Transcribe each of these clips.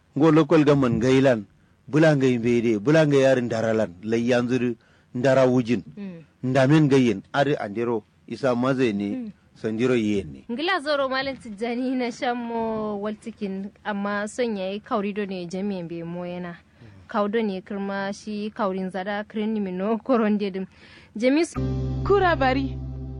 ngo local government gailan bulanga imbede bulanga yarin daralan lai yanzu ndara wujin ndamen gayen ari andero isa maze ne sandiro yen ne ngila zoro malam tijjani na shammo waltikin amma son yayi kauri do ne jami'in be moyana kaudo ne kirma shi kaurin zada kirin mino koronde dim jamis kura bari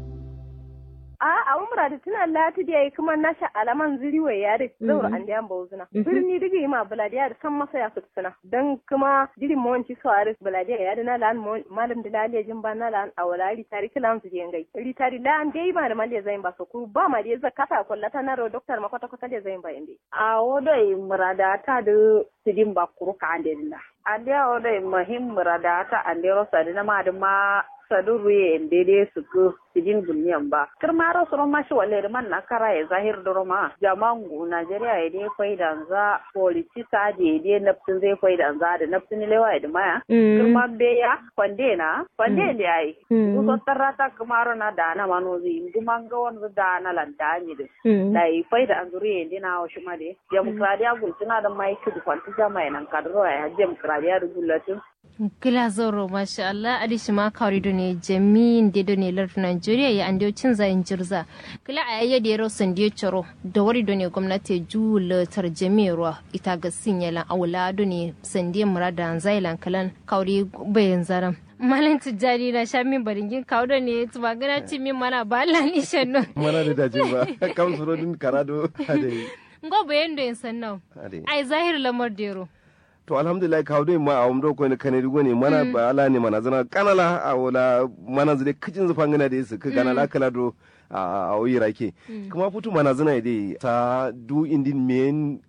a a umra da tuna lati da yayi kuma nasha alaman ziri wa yare zaur an da yamba uzuna birni digi ma buladiya da san masa ya futsuna dan kuma jiri monci sawari buladiya ya da na lan malam da laliya jin ba na lan awala ri tari kilan su je ngai ri tari lan dai ba da maliya zain ba so ku ba ma da zakata kullata na ro doktor ma kwata kwata da zain ba inde a wodo murada ta da sidin ba kuru ka andella ande wodo mahim murada ta ande ro sadina ma da ma saduru ye dede su ku sidin bunyan ba kirmaro soro mashi wale da man nakara ya zahir doro ma jamangu Najeriya ya dai faida za politika da ya dai nafsin zai faida za da nafsin lewa ya da maya kirma beya kwande na kwande da yayi kuso tarrata kirmaro na da na manozi kuma ga wani da na lantani da da yi faida an zuri ya dina wa shi ma da demokradiya gultuna da mai kudu kwanti jama'a nan kadro ya demokradiya da gulatin kila zoro masha Allah adishi ma kawri do ne jami'in de do ne lar Nigeria ya ande cin zayin jirza kila a yayya da yaro sandiyo choro da wari do ne gwamnati jula tar jami'arwa ita ga sinyalan awla do ne sandiyo murada zailan kalan kawri bayan zaram malam tijjani na sha min baringin kawo da ne tuba gana ci min mana ba Allah ni shanno mana da dace ba kam suro din karado ade ngo bayan do yin sannan ai zahir lamar dero to alhamdulillah kawo dai ma a wamdo ko ne kane rigo ne mana ba ala ne mana zana kanala a wala mana zile kicin zufan gana da yesu ka kanala kala do a oyi rake kuma futu mana zana dai ta du indin men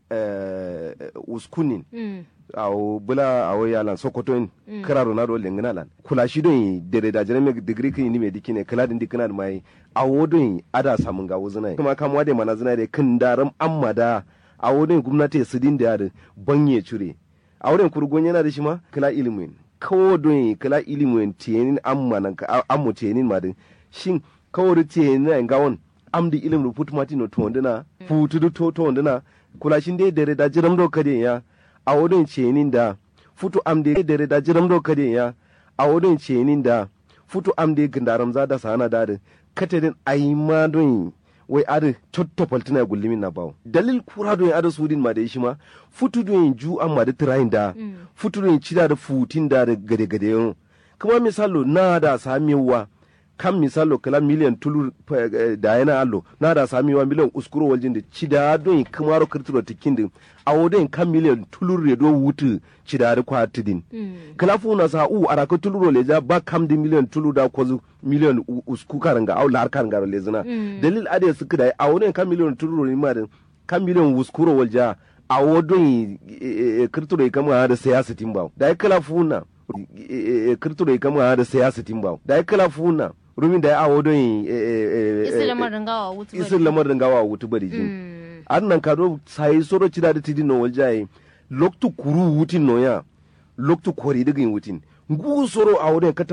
uskunin awo bula awo yalan sokoto in kira ronaldo lengina lan kula shi don dere da jere me degree kin ni me dikine kala din dikina mai awo don ada samun ga wuzuna kuma kamwa da mana zana da kin daram amma da awo don gwamnati su din da banye cure a wurin kurgon yana da shi ma kala ilimin kawo don kala ilimin tiyanin amma nan ammu tiyanin ma din shin kawo da tiyanin na gawon am di ilim ruput mati no to ndina futu du to to ndina kula shin dai dare da jiram do kade ya a wurin tiyanin da futu am dai dare da jiram do kade ya a wurin tiyanin da futu am dai gindaram za da sana da katedin ayi ma don wai ada cotto paltina gullimin na bawo dalil kura do ada sudin ma da shi ma futu do ju an ma da tirayin da futu do cida da futin da da gade gade yon kuma misalo na da samiwa kan misalo kala miliyan tulu da yana allo na da samiwa miliyan uskuro waljin da cida do kuma ro kirtiro tikin din awo do kan miliyan tulu re do wutu cida da kwatidin kala fu na sa u araka tulu ro leja ba kam di miliyan tulu da kwazu miliyan usku karanga au lar karanga le zina dalil ade suka da a wani kan miliyan turu ne ma da kan miliyan uskuro walja a wodon kirturo kama da siyasa timba da ya kala funa kirturo kama da siyasa timba da ya kala funa rumin da ya a wodon islamar dangawa wutu bari islamar dangawa wutu bari jin annan kado sai soro cida da tidin no walja loktu kuru wutin no ya loktu kori digin wutin ngu soro a wurin kata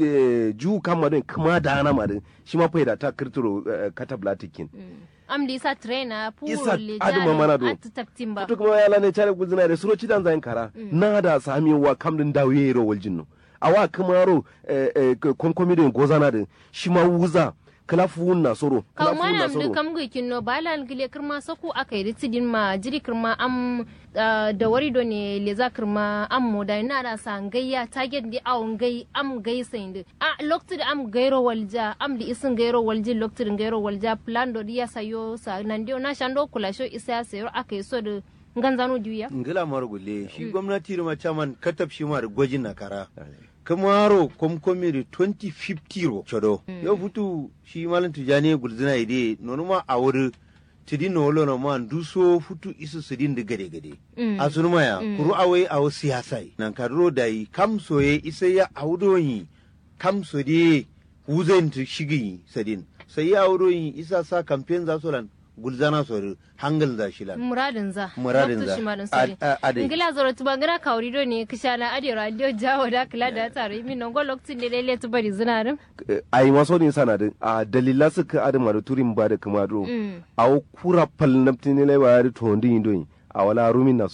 ju kama don kuma da ana ma din shi ma faida ta kirtiro kata blatikin am di isa trainer puro Isa le aduma mana do. atu taktin ba to kuma yala ne chare guzina da suro cidan zayin kara na da sami wa kam din dawo yero waljinno awa kuma ro konkomi din gozana din shi ma wuza kala fuun na soro kaw kala fuun na manam de soro kam gui kinno balal gile kirma saku akai ritidin ma jiri kirma am ah, da wari do ne le za kirma am moda na da san gayya target di awon gai am gai sainde a lokti da am gairo walja am di isin gairo walji lokti din gairo walja plan do di ya sayo sa nan dio na shando kula sho isa sayo akai so da nganzano juya ngila mara gulle shi gwamnati da macaman katab shi ma da gwajin na kara kamaro komkomi da 2050 ro chodo yau futu shi malam tijani gulzina ide nonu ma a wuri tidin no wolo no man duso futu isu sidin da gade gade Mm. a sunu maya kuru awai awo siyasai nan kadro dai kam soye isa ya awdoyi kam so de wuzen tu shigi sadin sai ya awdoyi isa sa campaign za so lan gulzana so hangal za shi lan muradin za Muradin Lokto za. shi marin Ad- sare a- ade. ngila zoro tuba ngana kawri do ne kishana ade radio jawo da kula da tare min non go lokti ne lele tu bari zinarin a yi maso ne sana da a dalila suka adama da turin ba da kuma do Mm. a wo kura pal naptini le ba da to ndi ndo a wala rumin na